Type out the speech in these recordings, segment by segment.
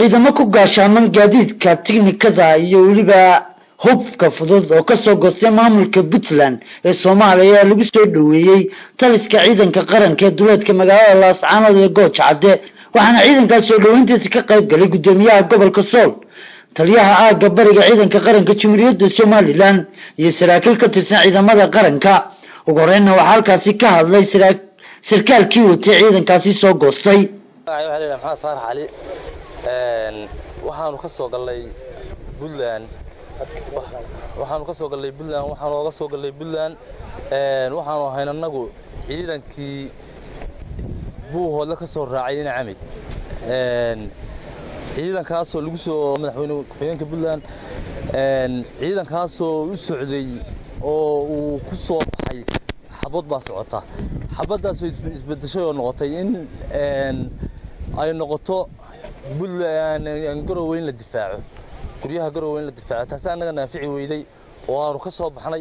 ciidamo ku gaashaaman gaadiidka tiknikada iyo weliba hubka fudud oo kasoo goostay maamulka puntland ee soomaaliya ayaa lagu soo dhoweeyey taliska ciidanka qaranka ee duleedka magaalada laascaanood ee gooja cadde waxaana ciidankaas soo dhoweyntiisa ka qayb galay guddoomiyaha gobolka sool taliyaha aagga bariga ciidanka qaranka jamhuuriyadda somalilan iyo saraakiil ka tirsan ciidamada qaranka ugu horeynna waxaa halkaasi ka hadlay sarkaalkii watay ciidankaasi soo goostay maxamed faarax cali waxaanu ka soo gallay puntland waxaanu ka soo gallay puntland waxaanu oga soo gallay puntland waxaanu ahayn annagu ciidankii buuhoodle ka soo raacay ina camid ciidankaasoo lagu soo madaxweyne ku-xigeenka puntland ciidankaasoo u socday oo uu ku soo baxay xabad baa socota xabaddaasoo isbedeshay oo noqotay in ay noqoto puntland garowe in la difaaco guryaha garowe in la difaaco taasi annaga naafici weyday oo aanu ka soo baxnay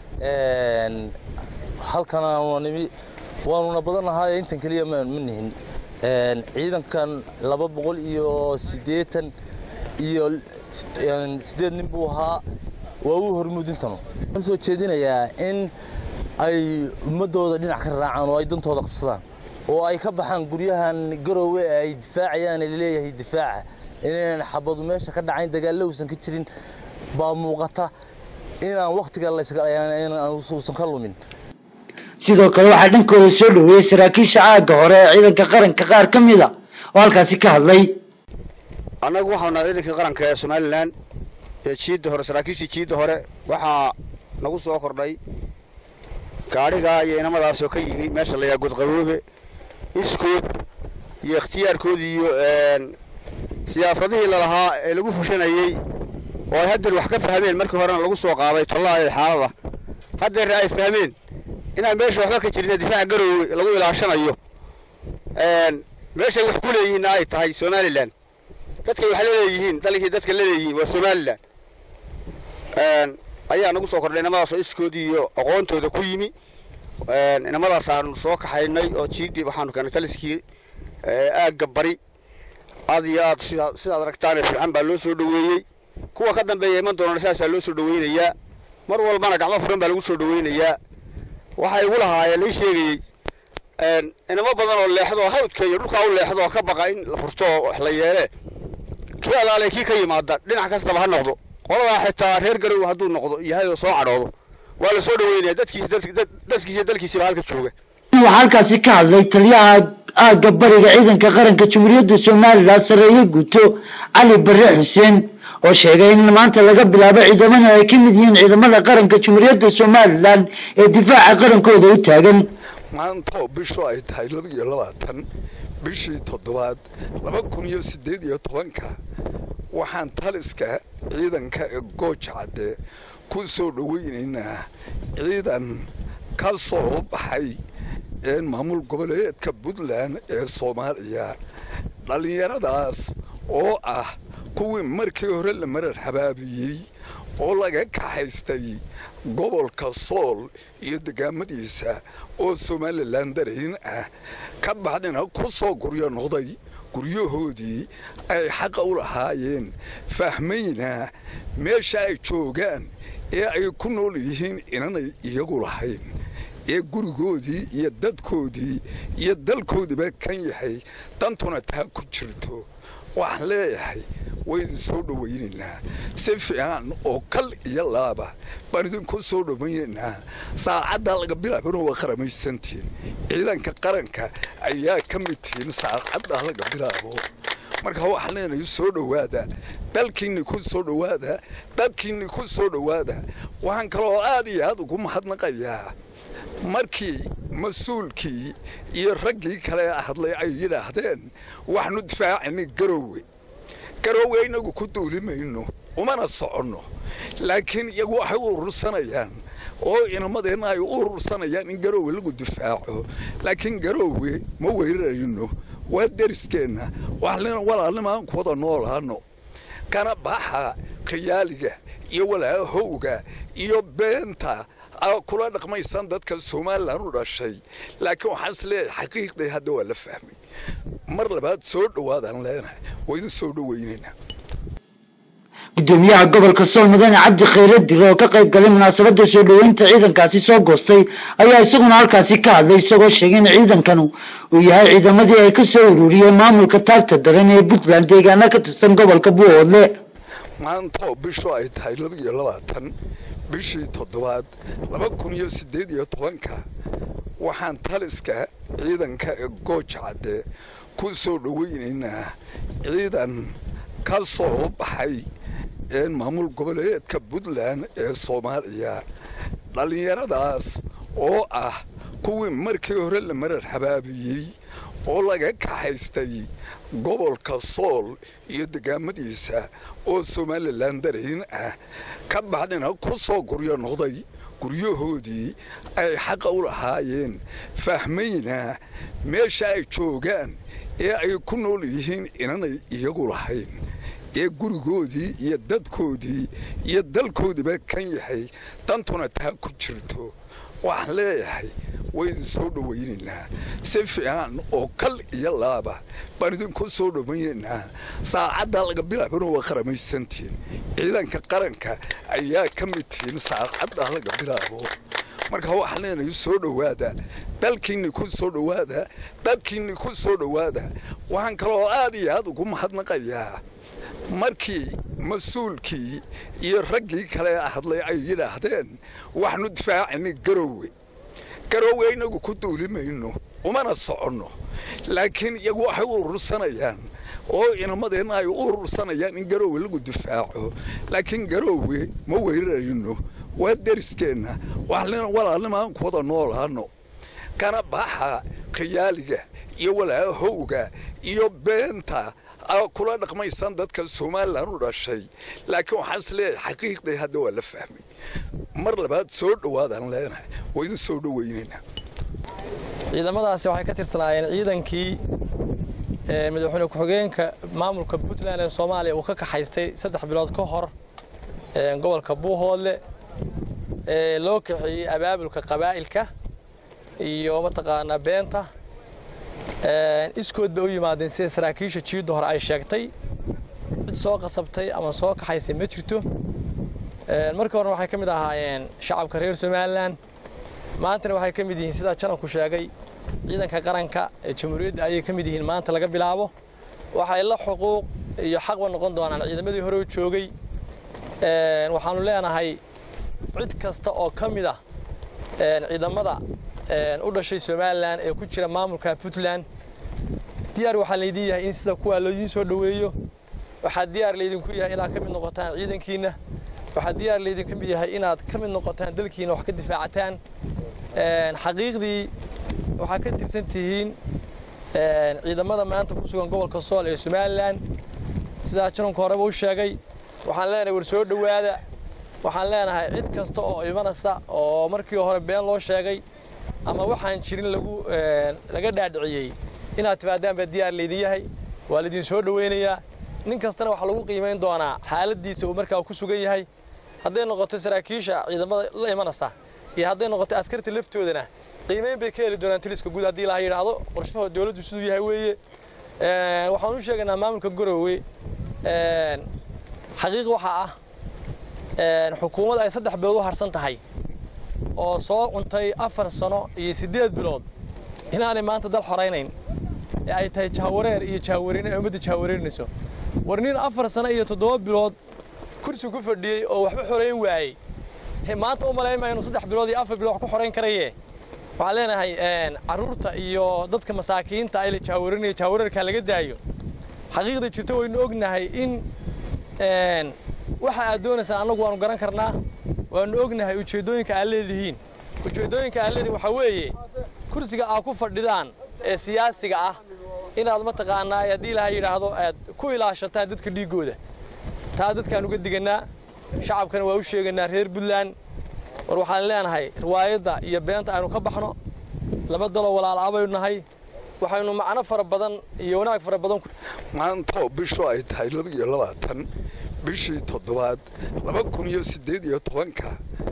halkan aanu nimi waanuna badannahay intan keliya ma nihin ciidankan laba boqol iyo siddeetan iyo siddeed nin buu ahaa waa uu hormuudintanu waxaan soo jeedinayaa in ay ummaddooda dhinac ka raacaan oo ay dantooda qabsadaan oo ay ka baxaan guryahan garowe ee ay difaacayaan ee laleeyahay difaaca inaynan xabadu meesha ka dhacayn dagaallo uusan ka jirin baa muuqata inaan wakhtiga uusan ka lumin sidoo kale waxaa dhankooda soo dhoweeyey saraakiisha aagga hore ee ciidanka qaranka qaar ka mid a oo halkaasi ka hadlay annagu waxaanu nahay ciidankii qaranka ee somalilan ee jiidda hore saraakiishii jiidda hore waxaa nagu soo kordhay gaadhigaa iyo inamadaasoo ka yimi meesha layaa godqaboobe iskood iyo ikhtiyaarkoodii iyo siyaasadihii lalahaa ee lagu fushanayey oo ay haddeer wax ka fahmeen markii horena lagu soo qaaday tollaha ee xaalada haddeerna ay fahmeen inaan meesha waxba ka jirin difaaca garoowe lagu ilaashanayo meeshay wax ku leeyihiinna ay tahay somalilan dadkay wax laleeyihiin dalkii dadka laleeyihiin waa somalilan ayaa nagu soo kordhay inamadaasoo iskoodii iyo aqoontooda ku yimi inamadaas aanu soo kaxaynay oo jiidii waxaanu keenay taliskii aagga bari aad iyo aad sidaa sidaad aragtaane fiican baa loo soo dhoweeyey kuwa ka dambeeya iman doonana sidaasaa loo soo dhoweynayaa mar walbana gacmo furan baa lagu soo dhoweynayaa waxay igu lahaayeen lii sheegayey inamo badan oo leexdo hawdka iyo dhulkaa u leexdo oo ka baqa in la furto oo wax la yeelee kii alaale kii ka yimaada dhinac kastaba ha noqdo qoladaa xitaa reer garow hadduu noqdo yahay oo soo cadhoodo waa la soo dhoweynaya dadkiis dadkiisa dalkiisiba halka jooga waxaa halkaasi ka hadlay taliyaha aagga bariga ciidanka qaranka jamhuuriyadda somalilan sareeye guuto cali bare xuseen oo sheegay in maanta laga bilaabo ciidamada ay ka mid yihiin ciidamada qaranka jamhuuriyadda somalilan ee difaaca qarankooda u taagan maantoo bishu ay tahay laba iyo labaatan bishii toddobaad laba kun iyo siddeed iyo tobanka waxaan taliska ciidanka ee gooja cadde ku soo dhoweynaynaa ciidan ka soo baxay maamul goboleedka puntland ee soomaaliya dhallinyaradaas oo ah kuwii markii hore la marar habaabiyey oo laga kaxaystay gobolka sool iyo degaamadiisa oo somalilan darayn ah ka bacdina ku soo guryo noqday guryahoodii ay xaqa u lahaayeen fahmayna meesha ay joogaan ee ay ku nool yihiin inanay iyagu lahayn ee gurigoodii iyo dadkoodii iyo dalkoodiiba kan yahay dantuna taa ku jirto waxaan leeyahay waydin soo dhowaynaynaa si fiican oo kal iyo laaba baan idinku soo dhowaynaynaa saacaddaa laga bilaabana waa qaramaysantiin ciidanka qaranka ayaa ka mid tihiin saacaddaa laga bilaabo marka waxaan leenahay soo dhowaada dalkiinni ku soo dhowaada dadkiinni ku soo dhowaada waxaan kaloo aad iyo aad ugu mahadnaqayaa markii mas-uulkii iyo raggii kale hadlay ay yidhaahdeen waxaanu difaacaynay garoowe garoowe innagu ku duuli mayno umana soconno laakiin iyagu waxay u urursanayaan oo inamadeenna ay u urursanayaan in garoowe lagu difaaco laakiin garoowe ma weerarayno waa deriskeenna walaalnimaan ku wada noolaano kana baxa khiyaaliga iyo walaahowga iyo beenta kula dhaqmaysaan dadka somalilan u dhashay laakiin waxaan is leeyahay xaqiiqdii hadda waa la fahmay mar labaad soo dhowaadaan leenahay waa idin soo dhowaynaynaa gudoomiyaha gobolka sool mudane cabdi khayre dire oo ka qayb galay munaasabada soo dhoweynta ciidankaasi soo goostay ayaa isaguna halkaasi ka hadlay isagoo sheegay in ciidankanu uu yahay ciidamadii ay ka soo ururiyeen maamulka taagta daran ee puntland deegaana ka tirsan gobolka buuhoodle maanta oo bishu ay tahay laba iyo labaatan bishii toddobaad laba kun iyo siddeed iyo tobanka waxaan taliska ciidanka ee gooja cadde ku soo dhoweynaynaa ciidan ka soo baxay maamul goboleedka puntland ee soomaaliya dhallinyaradaas oo ah kuwii markii hore la marar habaabiyey oo laga kaxaystay gobolka sool iyo degaamadiisa oo somalilan darayn ah ka bacdina ku soo guryo noqday guryahoodii ay xaqa u lahaayeen fahmayna meesha ay joogaan ee ay ku nool yihiin inanay iyagu lahayn ee gurigoodii iyo dadkoodii iyo dalkoodiiba kan yahay dantuna taa ku jirto waxaan leeyahay way idin soo dhowaynaynaa si fiican oo kal iyo laaba baan idinku soo dhowaynaynaa saacaddaa laga bilaabana waa qaramaysantiin ciidanka qaranka ayaa ka mid tihiin saacaddaa laga bilaabo marka waxaan leenahay soo dhowaada dalkiinni ku soo dhowaada dadkiinni ku soo dhowaada waxaan kaloo aad iyo aad ugu mahadnaqayaa markii mas-uulkii iyo raggii kale hadlay ay yidhaahdeen waxaanu difaacaynay garoowe garoowe innagu ku duuli mayno umana soconno laakiin iyagu waxay u urursanayaan oo inamadeenna ay u urursanayaan in garoowe lagu difaaco laakiin garoowe ma weerarayno waa deriskeenna waxaan walaalnimaan ku wada noolaano kana baxa khiyaaliga iyo walaahowga iyo beenta kula dhaqmaysaan dadka somalilan u dhashay laakiin waxaan is leeyahay xaqiiqdii hadda waa la fahmay mar labaad soo dhowaadaan leenahay waa idin soo dhowaynaynaa ciidamadaasi waxay ka tirsanaayeen ciidankii madaxweyne ku-xigeenka maamulka puntland ee soomaaliya uu ka kaxaystay saddex bilood ka hor gobolka buuhoodle ee loo kaxeeyey abaabulka qabaa'ilka iyo mataqaanaa beenta iskood bay u yimaadeen sida saraakiisha jiidda hore ay sheegtay cid soo qasabtay ama soo kaxaysay ma jirto markii horena waxay ka mid ahaayeen shacabka reer somalilan maantana waxay ka mid yihiin sidaa janabku sheegay ciidanka qaranka ee jamhuuriyadda ayay ka mid yihiin maanta laga bilaabo waxay la xuquuq iyo xaqba noqon doonaan ciidamadii hore u joogay waxaanu leenahay cid kasta oo ka mid ah ciidamada u dhashay somalilan ee ku jira maamulka puntland diyaar waxaa laydin yahay in sida kuwaa loodiin soo dhoweeyo waxaa diyaar laydinku yahay inaad ka mid noqotaan ciidankiinna waxaa diyaar laydinka mid yahay inaad ka mid noqotaan dalkiina wax ka difaacataan xaqiiqdii waxaa ka tirsan tihiin ciidamada maanta ku sugan gobolka sool ee somalilan sidaa jananku horeba u sheegay waxaan leenahay war soo dhowaada waxaan leenahay cid kasta oo imanaysa oo markii hore been loo sheegay ama waxaan jirin lagu laga dhaadhiciyey inaad timaadaan baa diyaar laydin yahay waa laydin soo dhowaynayaa nin kastana waxaa lagu qiimayn doonaa xaaladdiisa uu markaa ku sugan yahay hadday noqoto saraakiisha ciidamada la imanaysa iyo hadday noqoto askarta laftoodana qiimayn bay ka heli doonaan taliska guud haddii laha yidhaahdo qorshaha dowladdu siduu yahay weeye waxaan u sheegaynaa maamulka garoowe xaqiiq waxaa ah xukuumad ay saddex bilood u harsan tahay oo soo cuntay afar sano iyo siddeed bilood inaanay maanta dal xoraynayn ee ay tahay jahawareer iyo jahawareyn ay ummadda jahawareerinayso war nin afar sano iyo toddoba bilood kursi ku fadhiyey oo waxba xorayn waayey maanta u malaynmaya inuu saddex bilood iyo afar bilood wax ku xorayn karaye waxaan leenahay carruurta iyo dadka masaakiinta ay la jahawarinaya jahawareerkaa laga daayo xaqiiqda jirta waynu ognahay in waxa aad doonaysaan annagu waanu garan karnaa waanu ognahay ujeeddooyinka aad leedihiin ujeeddooyinka aad leedihin waxaa weeye kursiga aad ku fadhidaan ee siyaasiga ah inaad mataqaanaa haddii ilaha yidhaahdo aad ku ilaashataan dadka dhiiggooda taa dadkaan uga digannaa shacabkana waa u sheegaynaa reer puntland war waxaan leenahay riwaayadda iyo beenta aynu ka baxno laba daloo walaal baynu nahay waxaynu macno fara badan iyo wanaag fara badan maantoo bishu ay tahay laba iyo labaatan bishii toddobaad laba kun iyo siddeed iyo tobanka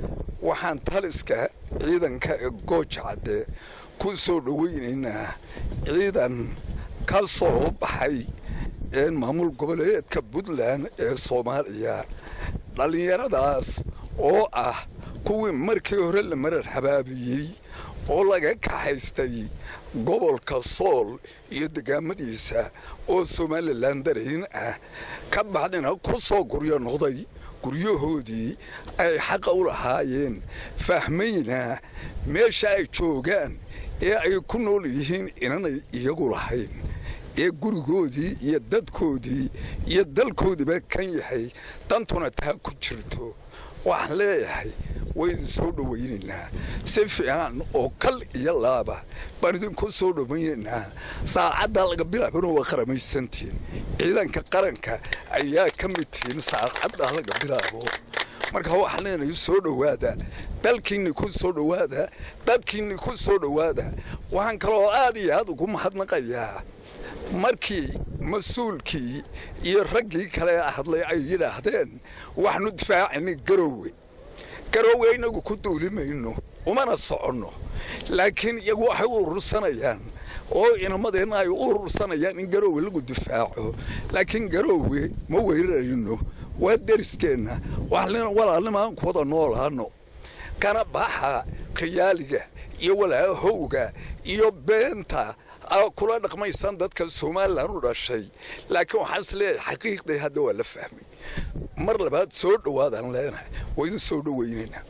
waxaan taliska ciidanka ee gooja cadde ku soo dhowaynaynaa ciidan ka soo baxay maamul goboleedka puntland ee soomaaliya dhallinyaradaas oo ah kuwii markii hore la marar habaabiyey oo laga kaxaystay gobolka sool iyo degaamadiisa oo somalilan darayn ah ka bacdina ku soo guryo noqday guryahoodii ay xaqa u lahaayeen fahmayna meesha ay joogaan ee ay ku nool yihiin inanay iyagu lahayn ee gurigoodii iyo dadkoodii iyo dalkoodiiba kan yahay dantuna taa ku jirto waxaan leeyahay waydin soo dhowaynaynaa si fiican oo kal iyo laaba baan idinku soo dhowaynaynaa saacaddaa laga bilaabana waa qaramaysantiin ciidanka qaranka ayaa ka mid tihiin saacaddaa laga bilaabo marka waxaan leenahay soo dhowaada dalkiinni ku soo dhowaada dadkiinni ku soo dhowaada waxaan kaloo aad iyo aad ugu mahadnaqayaa markii mas-uulkii iyo raggii kale hadlay ay yidhaahdeen waxaanu difaacaynay garowe garowe innagu ku duuli mayno umana soconno laakiin iyagu waxay u urursanayaan oo inamadeenna ay u urursanayaan in garowe lagu difaaco laakiin garowe ma weerarayno waa deriskeenna walaalnimaan ku wada noolaano kana baxa khiyaaliga iyo walaahowga iyo beenta kula dhaqmaysan dadka somalilan u dhashay laakiin waxaan is leeyahay xaqiiqdii hadda waa la fahmay mar labaad soo dhowaadaan leenahay waa idin soo dhowaynaynaa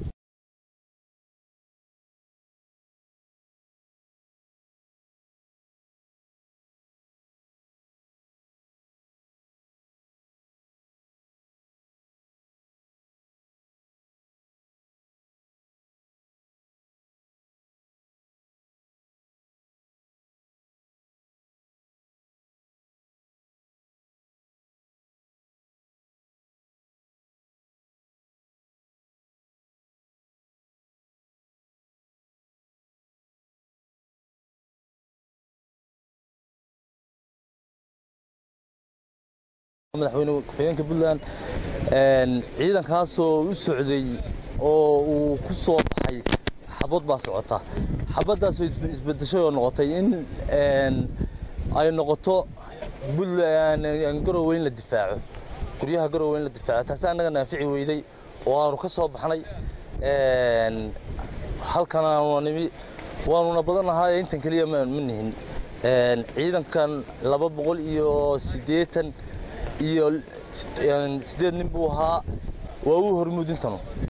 madaxweyne ku-xigeenka puntland ciidankaasoo u socday oo uu ku soo baxay xabad baa socota xabaddaasoo isbedeshay oo noqotay in ay noqoto garowe in la difaaco guryaha garowe in la difaaco taasi annaga naafici weyday oo aanu ka soo baxnay halkan aanu nimi waanuna badannahay intan keliya ma nihin ciidankan laba boqol iyo siddeetan iyo siddeed nin buu ahaa waa uu hormuudintanu